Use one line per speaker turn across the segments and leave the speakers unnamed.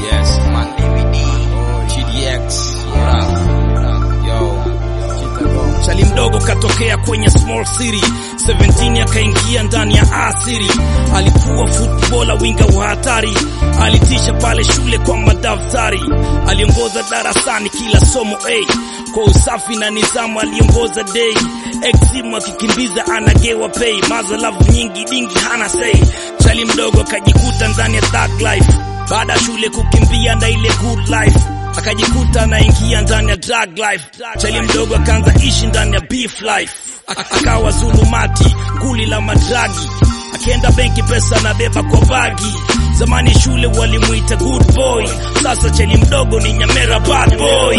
Yes, man DVD, GDX, what up? Yo,
Chali mdogo katokea kwenye small city 17 akaingia ndani ya asiri. Alikuwa footballer winga wa hatari, alitisha pale shule kwa madaftari, aliongoza darasani kila somo A kwa usafi na nizamu, aliongoza day eximu akikimbiza anagewa pay, mazalavu nyingi dingi hana say. Chali mdogo akajikuta ndani ya thug life, baada ya shule kukimbia na ile good life akajikuta anaingia ndani ya drug life. Chali mdogo akaanza ishi ndani ya beef life, Ak- akawa zulumati, nguli la madragi, akienda benki pesa anabeba kwa bagi. Zamani shule walimuita good boy, sasa chali mdogo ni nyamera bad boy.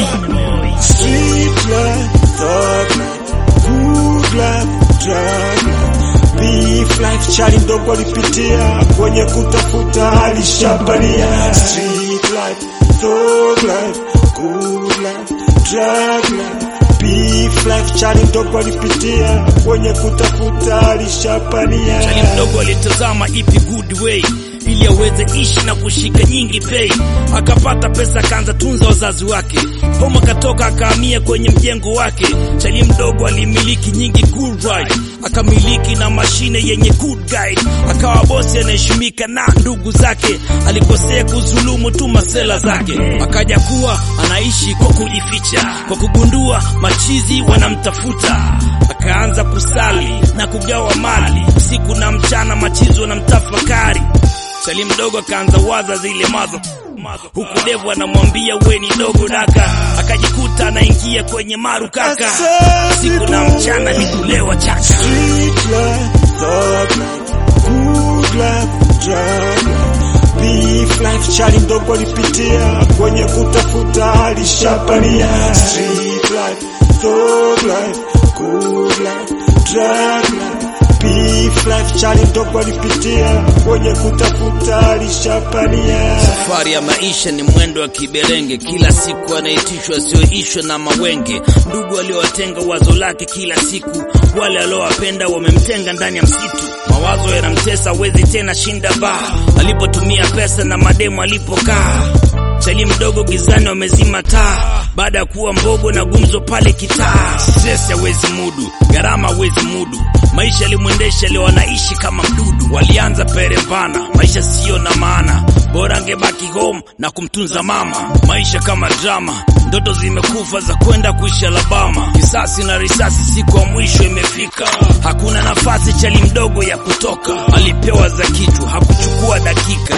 Street life, thug life, good life, drug life, beef life, chali mdogo alipitia kwenye kutafuta alishapania. Street life, thug life, good life, drug life, beef life, chali mdogo alipitia kwenye kutafuta alishapania.
Chali mdogo alitazama ipi good way ili aweze ishi na kushika nyingi pay. Akapata pesa akaanza tunza wazazi wake, homa akatoka akahamia kwenye mjengo wake. Chali mdogo alimiliki nyingi good ride, akamiliki na mashine yenye good guide, akawa bosi anaheshimika na ndugu zake. Alikosea kuzulumu tu masela zake, akaja kuwa anaishi kwa kujificha, kwa kugundua machizi wanamtafuta akaanza kusali na kugawa mali siku na mchana, machizo wanamtafakari. Chali mdogo akaanza waza zile mazo huku devu anamwambia we ni dogo daka, akajikuta anaingia kwenye maru kaka, siku na mchana ni kulewa chaka.
Street life, thug life, good life, drug life, beef life, chali mdogo alipitia kwenye kutafuta alishapania. Street life, thug life, good life, drug life, beef life, chali mdogo alipitia kwenye kutafuta alishapania.
Safari ya maisha ni mwendo wa kiberenge, kila siku anaitishwa asioishwa na mawenge. Ndugu aliowatenga wazo lake kila siku, wale aliowapenda wamemtenga ndani ya msitu. Mawazo yanamtesa, wezi tena shinda baa, alipotumia pesa na mademu alipokaa. Chali mdogo gizani wamezima taa, baada ya kuwa mbogo na gumzo pale kitaa. Stress hawezi mudu, gharama hawezi mudu, maisha yalimwendesha leo anaishi kama mdudu. Walianza perevana, maisha siyo na maana, bora angebaki home na kumtunza mama. Maisha kama drama, ndoto zimekufa za kwenda kuishi Alabama. Kisasi na risasi, siku ya mwisho imefika, hakuna nafasi chali mdogo ya kutoka. Alipewa za kichwa, hakuchukua dakika.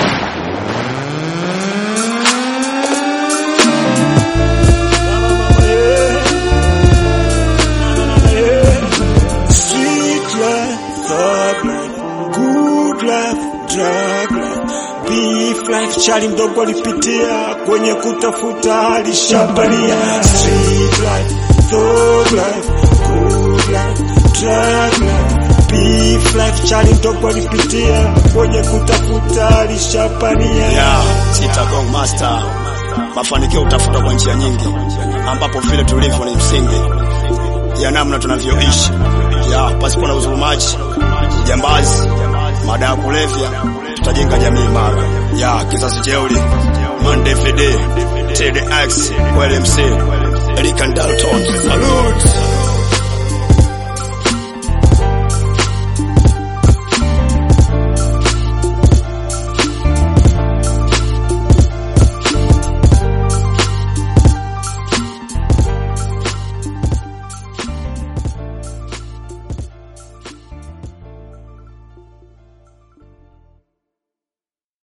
Street life, thug life, good life, drug life, beef life, chali mdogo alipitia kwenye kutafuta alishapania. Street life, thug life, good life, drug life, beef life, chali mdogo alipitia kwenye kutafuta alishapania.
ya Chittagong Master. Mafanikio utafuta kwa njia nyingi, ambapo vile tulivyo ni msingi ya namna tunavyoishi, ya pasipo na udhulumaji, ujambazi, madawa ya kulevya, tutajenga jamii imara ya kizazi jeuri. Monday FD, TDX, LMC, Eric and Dalton, salute.